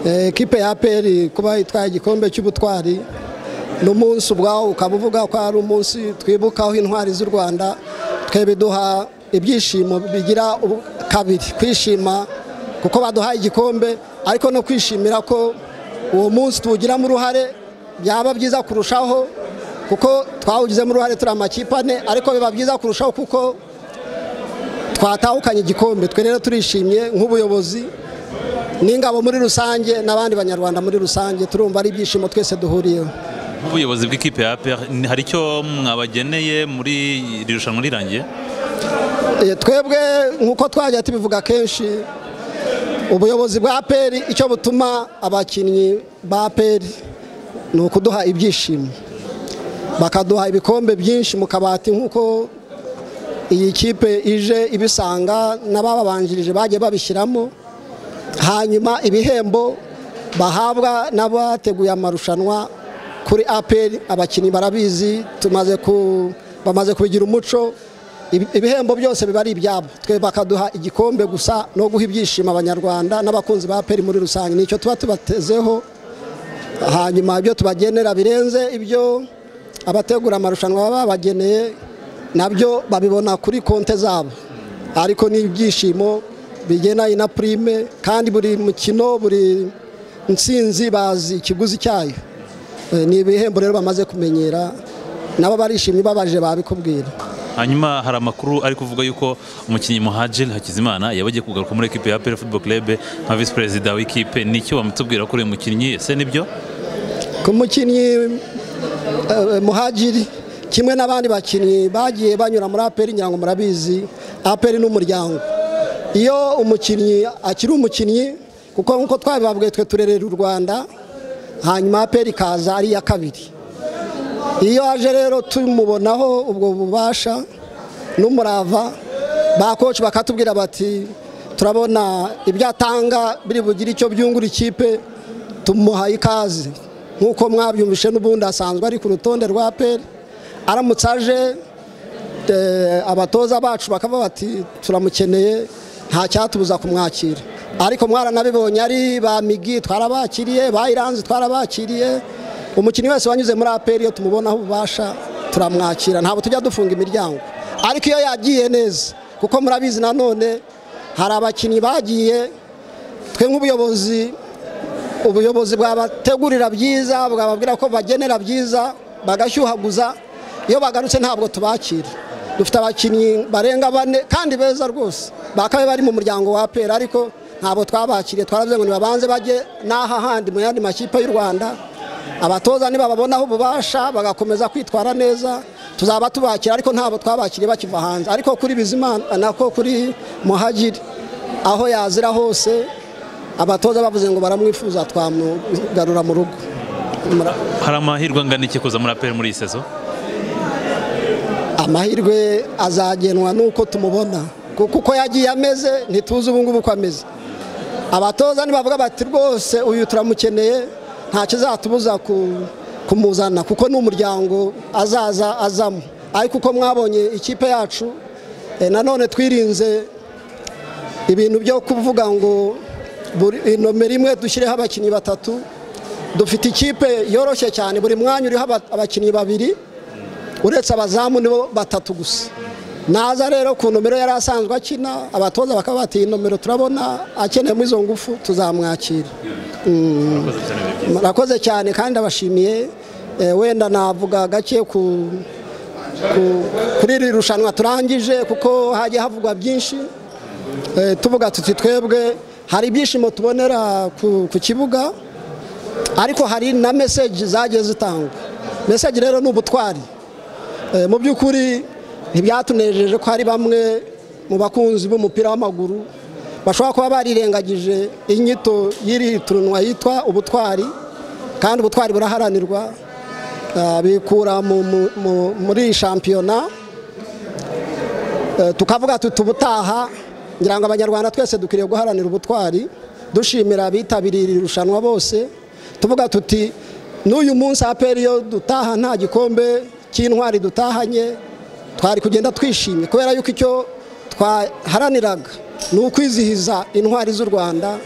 ekipe ya peri kuba itwaye igikombe cy'ubutwari n'umunsi ubwawo ukaba uvuga ko ari umunsi twibukaho intwari z'u rwanda twe biduha ibyishimo bigira kabiri kwishima kuko baduhaye igikombe ariko no kwishimira ko uwo munsi tuwugiramo uruhare byaba byiza kurushaho kuko twawugizemo uruhare turi amakipe ane ariko biba byiza kurushaho kuko twatahukanye igikombe twe rero turishimye nk'ubuyobozi n'ingabo muri rusange n'abandi banyarwanda muri rusange turumva ari ibyishimo twese duhuriyeho nk'ubuyobozi bw'ikipe ya APR hari icyo mwabageneye muri iri rushanwa rirangiye twebwe nk'uko twajya tubivuga kenshi ubuyobozi bwa APR icyo butuma abakinnyi ba APR ni ukuduha ibyishimo bakaduha ibikombe byinshi mu kabati nk'uko iyi kipe ije ibisanga n'abababanjirije bagiye babishyiramo hanyuma ibihembo bahabwa n'abateguye amarushanwa kuri aperi abakinnyi barabizi bamaze kubigira umuco ibihembo byose biba ari ibyabo twe bakaduha igikombe gusa no guha ibyishimo abanyarwanda n'abakunzi ba aperi muri rusange nicyo tuba tubatezeho hanyuma ibyo tubagenera birenze ibyo abategura amarushanwa baba babageneye nabyo babibona kuri konte zabo ariko ni ibyishimo bigendanye na purime kandi buri mukino buri nsinzi bazi ikiguzi cyayo ni ibihembo rero bamaze kumenyera nabo barishimye babaje babikubwira hanyuma hari amakuru ari kuvuga yuko umukinnyi muhajiri hakizimana yaba agiye kugaruka muri ekipe ya aperi futuboro kirebe nka visi perezida w'ikipe nicyo bamutubwira ko uriya mukinnyi ese nibyo ku mukinnyi muhajiri kimwe n'abandi bakinnyi bagiye banyura muri aperi nyirango murabizi aperi n'umuryango iyo umukinnyi akiri umukinnyi kuko nk'uko twabibabwiye twe turerera u rwanda hanyuma aperi ikaza ari iya kabiri iyo aje rero tumubonaho ubwo bubasha n'umurava ba koci bakatubwira bati turabona ibyo atanga biri bugire icyo byungura ikipe tumuhaye ikaze nk'uko mwabyumvishe n'ubundi asanzwe ari ku rutonde rwa peri aramutse aje abatoza bacu bakaba bati turamukeneye nta cyatubuza kumwakira ariko mwaranabibonye ari ba migi twarabakiriye ba iranzi twarabakiriye umukinnyi wese wanyuze muri aperi iyo tumubonaho ububasha turamwakira ntabwo tujya dufunga imiryango ariko iyo yagiye neza kuko murabizi nanone hari abakinnyi bagiye twe nk'ubuyobozi ubuyobozi bwabategurira byiza bwababwira ko bagenera byiza bagashyuhaguza iyo bagarutse ntabwo tubakira dufite abakinnyi barenga bane kandi beza rwose bakabaye bari mu muryango wa pera ariko ntabwo twabakiriye twaravuze ngo nibabanze bajye n'aha handi mu yandi makipe y'u rwanda abatoza nibababonaho ububasha bagakomeza kwitwara neza tuzaba tubakira ariko ntabwo twabakiriye bakiva hanze ariko kuri bizimana nako kuri muhagiri aho yazira hose abatoza bavuze ngo baramwifuza twamugarura mu rugo hari amahirwe angana iki kuza muri aperi muri iyi sezo amahirwe azagenwa n'uko tumubona kuko uko yagiye ameze ntituzi ubu ngubu uko ameze abatoza nibavuga bati rwose uyu turamukeneye nta kizatubuza kumuzana kuko ni umuryango azaza azamo ariko uko mwabonye ikipe yacu nanone twirinze ibintu byo kuvuga ngo nomero imwe dushyireho abakinnyi batatu dufite ikipe yoroshye cyane buri mwanya uriho abakinnyi babiri uretse abazamu nibo batatu gusa naza rero ku nomero yari asanzwe akina abatoza bakaba batiye nomero turabona akeneyemo izo ngufu tuzamwakira murakoze cyane kandi abashimiye wenda navuga gake kuri iri rushanwa turangije kuko hajya havugwa byinshi tuvuga tuti twebwe hari ibyishimo tubonera ku kibuga ariko hari na meseji zagiye zitangwa meseji rero ni ubutwari mu by'ukuri ntibyatunejeje ko hari bamwe mu bakunzi b'umupira w'amaguru bashobora kuba barirengagije inyito y'iri turunwa yitwa ubutwari kandi ubutwari buraharanirwa bikura muri shampiyona tukavuga tuti ubutaha ngira ngo abanyarwanda twese dukwiriye guharanira ubutwari dushimira abitabiriye iri rushanwa bose tuvuga tuti n'uyu munsi aperi iyo dutaha nta gikombe cy'intwari dutahanye twari kugenda twishimye kubera yuko icyo twaharaniraga ni ukwizihiza intwari z'u rwanda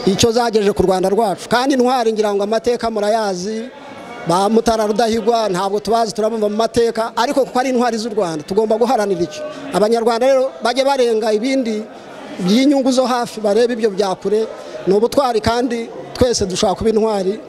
icyo zagejeje ku rwanda rwacu kandi intwari ngira ngo amateka murayazi ba mutara rudahigwa ntabwo tubazi turabumva mu mateka ariko kuko ari intwari z'u rwanda tugomba guharanira icyo abanyarwanda rero bajye barenga ibindi by'inyungu zo hafi barebe ibyo bya kure ni ubutwari kandi twese dushobora kuba intwari